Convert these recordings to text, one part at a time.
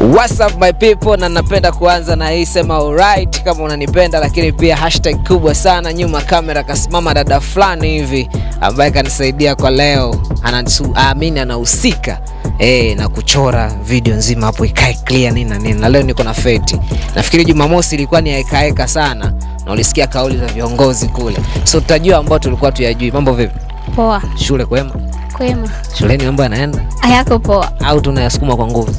What's up my people, na napenda kuanza na hii sema alright kama unanipenda, lakini pia hashtag kubwa sana nyuma kamera kasimama dada fulani hivi ambaye kanisaidia kwa leo, anaamini anahusika eh, na kuchora video nzima hapo ikae clear nini na nini, na leo niko na Feti. Nafikiri Jumamosi ilikuwa ni hekaeka sana na ulisikia kauli za viongozi kule, so tutajua ambao tulikuwa tuyajui. Mambo vipi? Poa. Shule kwema? Kwema. Shuleni mambo yanaenda Hayako poa. au tunayasukuma kwa nguvu?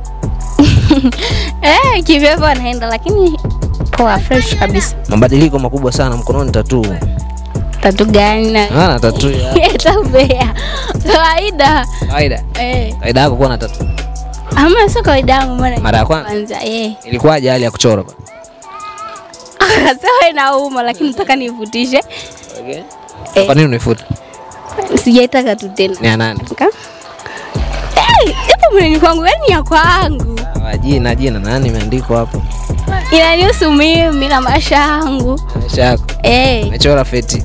Eh, kivyevo anaenda lakini poa fresh kabisa. Mabadiliko makubwa sana mkononi, tatuu Tatu gani na ana tatuu ya Tabea. Kawaida. kawaida. Eh. Kawaida yako kuwa na tatuu Ama sio kawaida yangu mbona? Mara ya kwanza? Kwanza eh. ilikuwaje hali ya kuchora ba? Akasema inauma lakini nataka nivutishe. Okay. Eh. Kwa nini unifuta? Sijaitaka tu tena. Ni ya nani? Ka? Eh, ipo mwenye kwangu yani ya kwangu. Ah, Jina jina nani imeandikwa hapo? Inanihusu mimi na maisha yangu. Maisha yako. Eh. Umechora feti.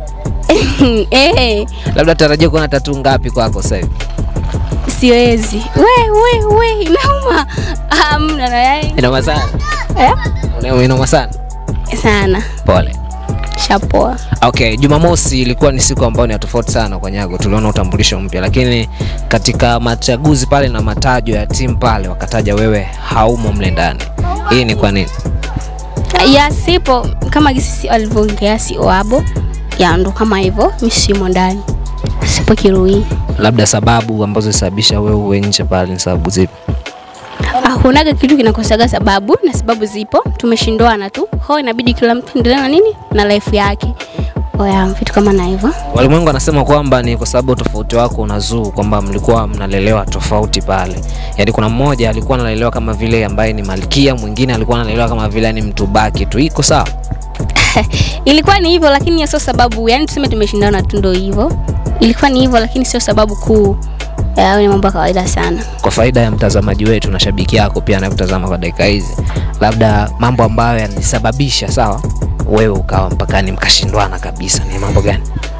Eh. Labda tarajia kuona tatuu ngapi kwako sasa hivi? Siwezi. We we we inauma. Hamna na yani. Inauma sana. Eh? Una- Inauma sana. Sana. Pole. Shapoa. Okay, Jumamosi ilikuwa ni siku ambayo ni ya tofauti sana kwa Nyago. Tuliona utambulisho mpya, lakini katika machaguzi pale na matajo ya timu pale wakataja wewe haumo mle ndani. Hii ni kwa nini? Ya sipo kama gisi alivyoongea si oabo. Ya ndo kama hivyo mimi simo ndani. Sipo kirui. Labda sababu ambazo zilisababisha wewe uwe nje pale ni sababu zipi? Hakunaga kitu kinakosaga sababu na sababu zipo. Tumeshindwana tu. Kwa hiyo inabidi kila mtu endelee na nini? Na life yake. Oya, vitu kama na hivyo. Walimwengu wanasema kwamba ni kwa sababu tofauti wako unazuu, kwamba mlikuwa mnalelewa tofauti pale. Yaani kuna mmoja alikuwa analelewa kama vile ambaye ni malkia, mwingine alikuwa analelewa kama vile ni mtu baki tu. Iko sawa? Ilikuwa ni hivyo lakini hiyo sio sababu. Yaani tuseme tumeshindana tu ndo hivyo. Ilikuwa ni hivyo lakini sio sababu kuu. Ya, ni mambo ya kawaida sana. Kwa faida ya mtazamaji wetu na shabiki yako pia anayekutazama kwa dakika hizi, labda mambo ambayo yalisababisha sawa, wewe ukawa mpakani mkashindwana kabisa, ni mambo gani?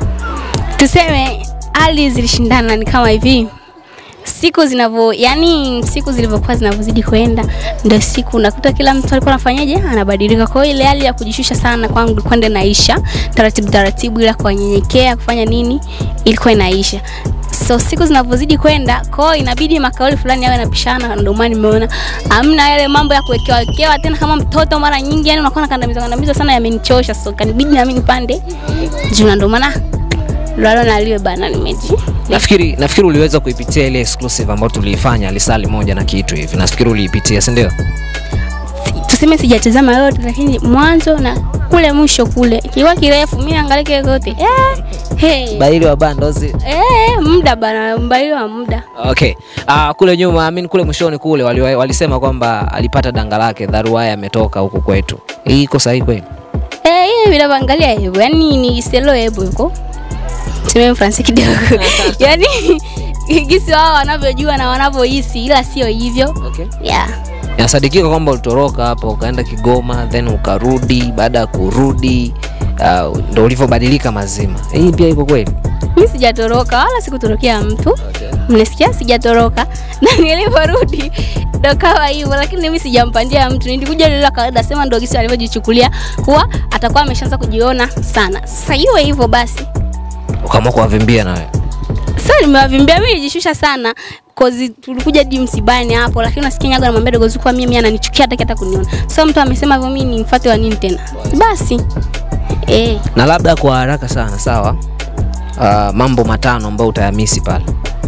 tuseme hali zilishindana ni kama hivi siku zinavyo yani siku zilivyokuwa zinavyozidi kwenda ndio siku unakuta kila mtu alikuwa anafanyaje anabadilika kwa hiyo ile hali ya kujishusha sana kwangu ilikuwa ndio inaisha taratibu taratibu ila kwa nyenyekea kufanya nini ilikuwa inaisha so siku zinavyozidi kwenda kwao inabidi makauli fulani yawe yanapishana ndio maana nimeona amna yale mambo ya kuwekewa wekewa tena kama mtoto mara nyingi yani unakuwa nakandamiza kandamiza sana yamenichosha so kanibidi nami nipande juu na ndio maana lalo naliwe bana nimeji Nafikiri nafikiri uliweza kuipitia ile exclusive ambayo tuliifanya lisali moja na kitu hivi, nafikiri uliipitia, si ndio? tuseme sijatazama yote lakini mwanzo na kule mwisho kule kiwa kirefu mi naangalia kile kote eh, hey. Baili wa bandozi. eh, muda bana mbaili wa muda Okay. Uh, kule nyuma I mean, kule mwishoni kule wali, walisema kwamba alipata danga lake dharuaya ametoka huku kwetu. Hii iko sahihi kweli? eh, ile vinavyoangalia hivyo yani ni selo hebo yuko tuseme mfransi kidogo yani gisi wao wanavyojua na wanavyohisi ila sio hivyo Okay. yeah. Inasadikika kwamba ulitoroka hapo ukaenda Kigoma then ukarudi. Baada ya kurudi uh, ndo ulivyobadilika mazima. Hii pia iko kweli? mi sijatoroka wala sikutorokea mtu Okay. mnasikia sijatoroka na nilivyorudi ndo kawa hivyo lakini mimi sijampandia mtu nilikuja lile la kawaida sema ndo gisi alivyojichukulia kuwa atakuwa ameshaanza kujiona sana sasa iwe hivyo basi Ukaamua kuwavimbia na wewe. sasa nimewavimbia mimi nijishusha sana kozi tulikuja hadi msibani hapo lakini unasikia nyaga namwambia dogozi kuwa mimi ananichukia hataki hata kuniona sasa mtu amesema hivyo mimi nimfuate wa nini tena basi eh Na labda kwa haraka sana, sawa? Uh, mambo matano ambayo utayamisi pale.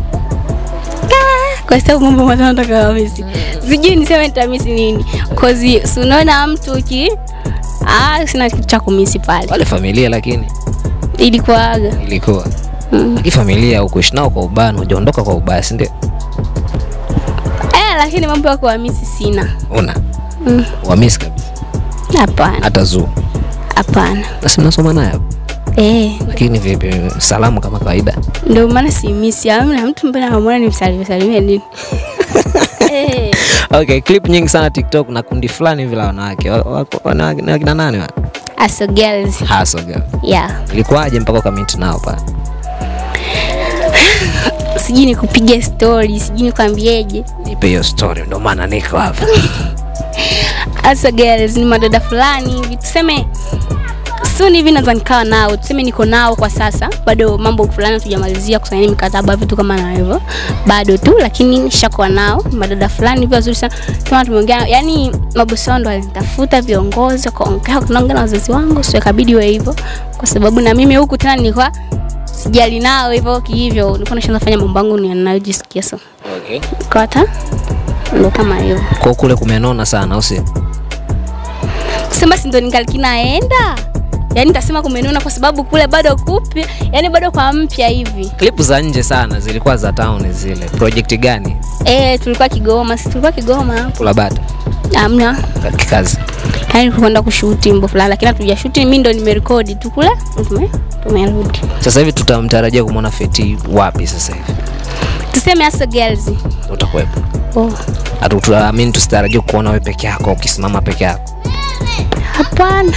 kwa sababu mambo matano takawamisi sijui niseme nitamisi nini kozi si unaona mtu uki ah, sina kitu cha kumisi pale Wale familia lakini ilikuwaga ilikuwa mm. lakini familia ukuishi nao kwa ubaya na hujaondoka kwa ubaya, si ndio? eh, lakini mambo ya kuhamisi sina Una Mm. wamisi kabisa, hapana hata zuu hapana basi mnasoma naye hapo. eh, lakini vipi, salamu kama kawaida? ndio maana simisi amna mtu mbele namwona nimsalimie salimie nini eh, Okay, clip nyingi sana TikTok na kundi fulani hivi la wanawake Wa- wako- wanawake ni wakina nani wa? aso girls Hustle girl. yeah Ilikuwaje mpaka ukamit nao pale? sijui nikupiga story sijui nikwambieje nipe hiyo story ndo maana niko hapa hasa girls ni madada fulani hivi tuseme soon hivi naweza nikawa nao tuseme niko nao kwa sasa bado mambo fulani hatujamalizia kusaini mikataba vitu kama na hivyo bado tu lakini nishakuwa nao ni madada fulani hivi wazuri sana kama tumeongea yani mabosi wao ndo walinitafuta viongozi wakaongea kunaongea na wazazi wangu sio ikabidi iwe hivyo kwa sababu na mimi huku tena nilikuwa sijali nao hivyo kihivyo nilikuwa nashaanza fanya mambo yangu ninayojisikia so okay. kwa hata ndo kama hivyo kwa kule kumenona sana au sio kusema si ndo ningali naenda yaani nitasema kumenuna kwa sababu kule bado kupya yani bado kwa mpya hivi klipu za nje sana zilikuwa za town zile project gani e, tulikuwa kigoma si tulikuwa kigoma kula bata amna kikazi yani tukwenda kushuti mbo fulani lakini hatujashuti mi ndo nimerekodi tu kule tume- tumerudi sasa hivi tutamtarajia kumwona feti wapi sasa hivi tuseme hasa girls utakuwepo oh. hatuamini tusitarajia kuona we peke yako ukisimama peke yako hapana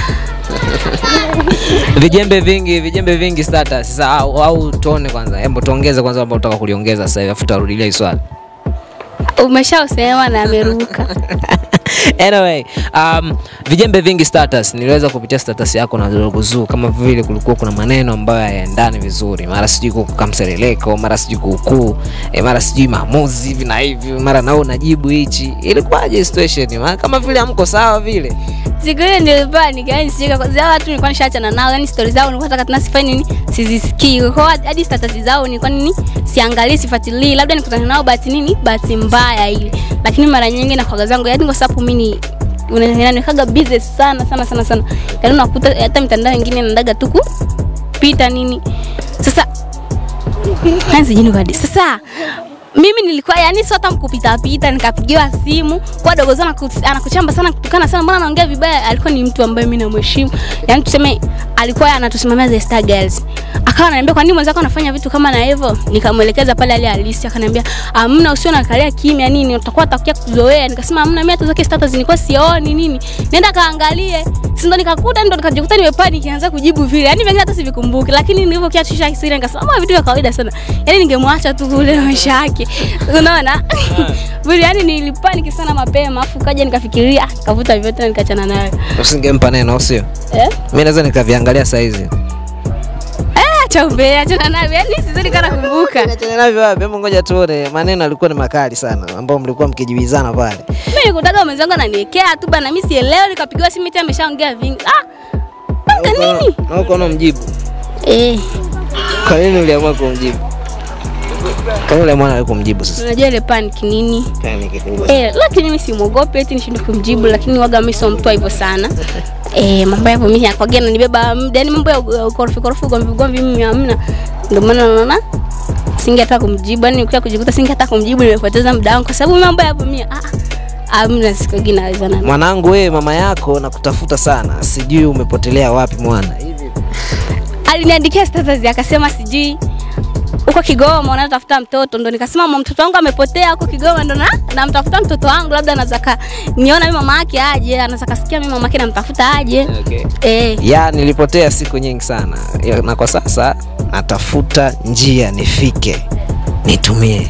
vijembe vingi vijembe vingi status sasa au, au tuone kwanza hebu tuongeze kwanza ambao utaka kuliongeza sasa hivi afu tutarudilia hii swali umeshausema na ameruka anyway um, vijembe vingi status niliweza kupitia status yako na Zuruguzuu kama vile kulikuwa kuna maneno ambayo hayaendani vizuri mara sijui kukuka msereleko mara sijui kuukuu e, mara sijui maamuzi hivi na hivi mara nao unajibu hichi ilikuwaje situation Ma- kama vile amko sawa vile siku ile nilikuwa nikaani sika kwa zao watu nilikuwa nishaachana nao yani stories zao nilikuwa nataka tena sifanye nini sizisikii kwa hiyo hadi status zao nilikuwa nini siangalii sifuatilii labda nikutana nao bahati nini bahati mbaya ile lakini mara nyingi na kwaga zangu yani kwa sababu mimi ni unanikaga busy sana sana sana sana yani unakuta hata mitandao mingine naendaga tu kupita nini sasa yani sijui hadi sasa mimi nilikuwa yani sio hata mkupita pita nikapigiwa simu kwa dogo zangu anaku- anakuchamba sana kutukana sana mbona anaongea vibaya alikuwa ni mtu ambaye mimi namheshimu yani tuseme alikuwa anatusimamia the star girls akawa ananiambia kwa nini mwenzako anafanya vitu kama na hivyo nikamwelekeza pale ali halisi akaniambia amna usio nakalia kimya nini utakuwa utakia kuzoea nikasema amna mimi hata zake status nilikuwa sioni nini nenda kaangalie si ndo nikakuta ndo nikajikuta nimepani nikianza kujibu vile yani vingine hata sivikumbuki lakini nilivyokia tusha kisiri nikasema "Ah, vitu vya kawaida sana yani ningemwacha tu kule na maisha yake unaona vile yani nilipani sana mapema afu kaja nikafikiria kavuta vyote na nikachana nayo usingempa neno au sio eh mi naweza nikaviangalia saizi Ah, cha umbea achana nayo yani sizidi kana kumbuka Achana navyo wapi hebu ngoja tuone maneno alikuwa ni makali sana ambao mlikuwa mkijibizana pale mimi nikutaka mwenzangu ananiwekea tu bana mimi sielewi nikapigiwa simu eti ameshaongea vingi ah panga nini na uko unamjibu eh kwa nini uliamua kumjibu kwa nini uliamua nawe kumjibu sasa unajua ile panic nini Yaani kikubwa. Eh, lakini mimi simwogopi eti nishinde kumjibu, lakini waga mimi sio mtu wa hivyo sana. Eh, mambo yapo mimi yakwaga nanibeba muda, yani mambo ya ya ukorofi korofi ugomvi ugomvi mimi hamna. Ndio maana naona singetaka kumjibu, yani nikia kujikuta singetaka kumjibu, nimepoteza muda wangu kwa sababu mambo yapo mimi ah hamna siku ingine naweza na mwanangu wewe mama yako nakutafuta sana sijui umepotelea wapi mwana aliniandikia status akasema sijui huko Kigoma unatafuta mtoto, ndo nikasema mama, mtoto wangu amepotea huko Kigoma, ndo na namtafuta mtoto wangu, labda anaweza ka niona mimi mama yake aje, anaweza kasikia mimi mama yake namtafuta aje. okay. Eh, ya nilipotea siku nyingi sana Ya, na kwa sasa natafuta njia nifike nitumie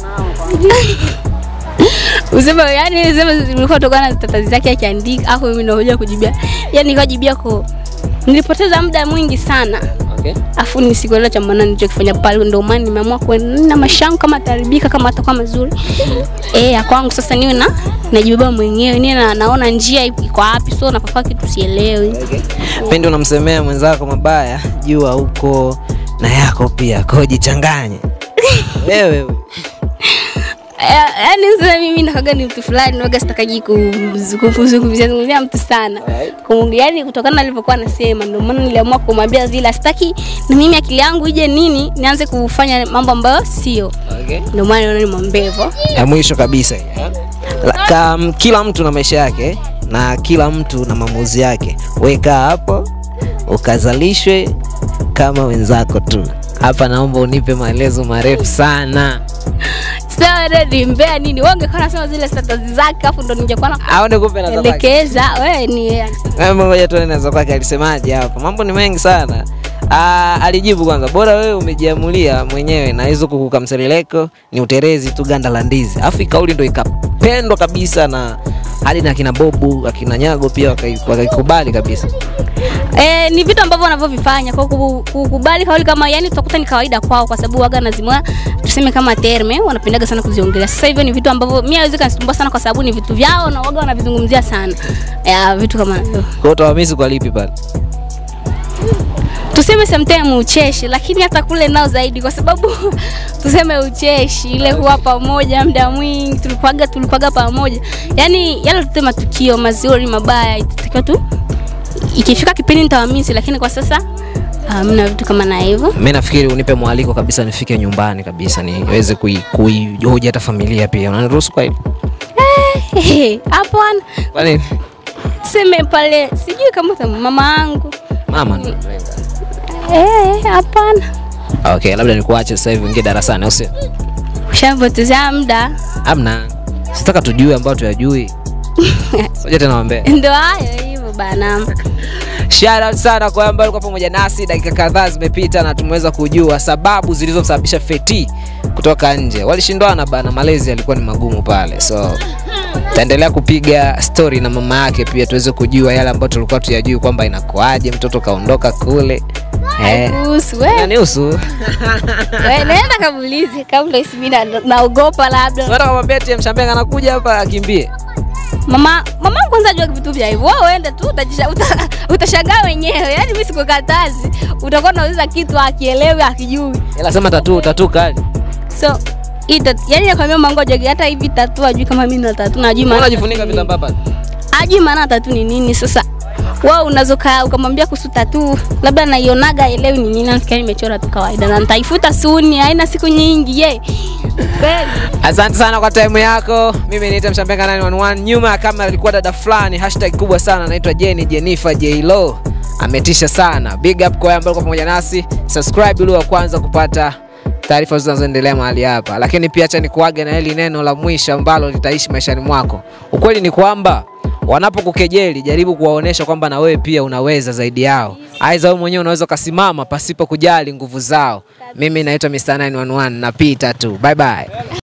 useme yani useme ulikuwa tokana na status zake akiandika, afu mimi nakuja kujibia, yani nikajibia ko nilipoteza muda mwingi sana okay. afu nisikuelewa cha maana nilichokifanya pale, ndio maana nimeamua kwenda na maisha yangu kama ataribika kama atakuwa mazuri eh, ya kwangu sasa niwe na najibeba mwenyewe, niwe na naona njia iko wapi, so napafaa kitu sielewi. pindi unamsemea mwenzako mabaya jua huko na yako pia kwao jichanganye wewe Eh, Yaani sasa mimi nakaga ni mtu fulani waga sitakaji kumzungumzia zungumzia mtu sana. Kumungi yani kutokana na alivyokuwa anasema ndio maana niliamua kumwambia vile sitaki na mimi akili yangu ije nini nianze kufanya mambo ambayo sio. okay. Ndio maana naona nimwambie hivyo. ya mwisho kabisa hii, eh. La- kam, kila mtu na maisha yake na kila mtu na maamuzi yake weka hapo ukazalishwe kama wenzako tu hapa naomba unipe maelezo marefu sana Sasa ready mbea nini? Wewe ungekuwa unasema zile status zake afu ndo ningekuwa na aone kumbe na zake. elekeza wewe ni Hebu ngoja tuone nazo kwake alisemaje hapa. Mambo ni mengi sana. Ah, alijibu kwanza, bora wewe umejiamulia mwenyewe na hizo kuku kamseleleko ni uterezi tu ganda la ndizi. Alafu hii kauli ndo ikapendwa kabisa na hadi na akina Bobu akina Nyago pia wakai- wakaikubali kabisa. E, ni vitu ambavyo wanavyovifanya kwa kuku- kukubali kauli kama yani utakuta ni kawaida kwao kwa sababu waga nazimwa tuseme kama terme wanapendaga sana kuziongelea. Sasa hivyo ni vitu ambavyo mimi hawezi kanisumbua sana kwa sababu ni vitu vyao na waga wanavizungumzia sana. Ya, vitu kama hivyo. Kwa hiyo utawamisi kwa lipi pale? tuseme sometime ucheshi, lakini hata kule nao zaidi, kwa sababu tuseme ucheshi ile kuwa pamoja muda mwingi, tulipaga tulipaga pamoja, yani yale tute matukio mazuri mabaya, itatakiwa tu ikifika kipindi nitawamisi, lakini kwa sasa hamna vitu kama na hivyo. Mimi nafikiri unipe mwaliko kabisa nifike nyumbani kabisa niweze kui- kuihoji hata familia pia. Unaniruhusu kwa hilo? Hapana, Kwa nini? tuseme pale, sijui kama uta- mama yangu Mama ndo analenga. eh, hapana, Okay, labda nikuache sasa hivi ingie darasani au sio? ushapotezea muda Hamna. Sitaka tujue ambao tuyajui. Soja tena wambea. ndo hayo hivyo bana. Shout out sana kwa ambao walikuwa pamoja nasi. Dakika kadhaa zimepita na tumeweza kujua sababu zilizosababisha Feti kutoka nje. Walishindwana bana, malezi yalikuwa ni magumu pale, so taendelea kupiga story na mama yake pia tuweze kujua yale ambayo tulikuwa tuyajui kwamba inakuaje mtoto kaondoka kule eh. Kuhusu wewe Nanihusu We, naenda kamulize kabla isimi na- naogopa labda Unataka kumwambia eti Mshambenga anakuja hapa akimbie. mama mama kwanza ajua vitu vya hivyo wewe uende tu utajisha- uta- utashangaa wenyewe yaani mimi sikukatazi utakuwa unauliza kitu akielewi akijui Ila sema tatu tatu kali. so hii tat- yaani nakwambia mango ajui hata hivi tatu ajui kama mimi na tatu najui Mbona maana unajifunika vitambaa pale? ajui maana tatu ni nini sasa wao unazokaa ukamwambia kuhusu tatu labda naionaga elewi ni nini nafikia nimechora tu kawaida na nitaifuta suni haina siku nyingi ye kweli Asante sana kwa time yako. Mimi naitwa Mshambenga 911. Nyuma ya kamera ilikuwa dada fulani, hashtag kubwa sana anaitwa Jenny Jennifer Jlo. Ametisha sana. Big up kwa wale ambao kwa pamoja nasi. Subscribe ili wa kwanza kupata taarifa zinazoendelea mahali hapa. Lakini pia acha nikuage na hili neno la mwisho ambalo litaishi maishani mwako. Ukweli ni kwamba wanapokukejeli jaribu kuwaonesha kwamba na wewe pia unaweza zaidi yao. Aidha wewe mwenyewe unaweza ukasimama pasipo kujali nguvu zao. Mimi naitwa Mr 911 napita tu. Bye bye.